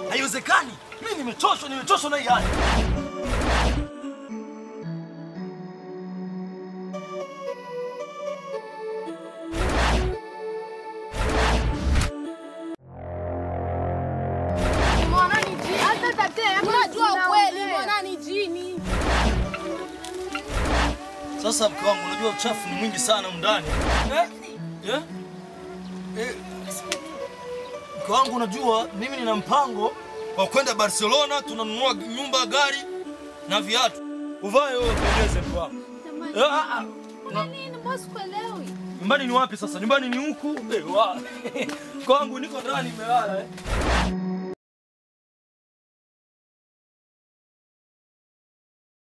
Haiwezekani. Mimi nimechoshwa, nimechoshwa na hii hali. Unajua ukweli mbona ni jini? Sasa mke wangu, unajua uchafu ni mwingi sana humu ndani. Eh? Eh? Eh. Mke wangu, unajua mimi nina mpango wa kwenda Barcelona, tunanunua nyumba, gari na viatu. Uvae wewe upendeze mke wangu. Eh, ah, ah. Na- Nini mbona sikuelewi? Nyumbani ni wapi sasa? Nyumbani ni huku. Eh, wa. Mke wangu niko ndani nimelala eh.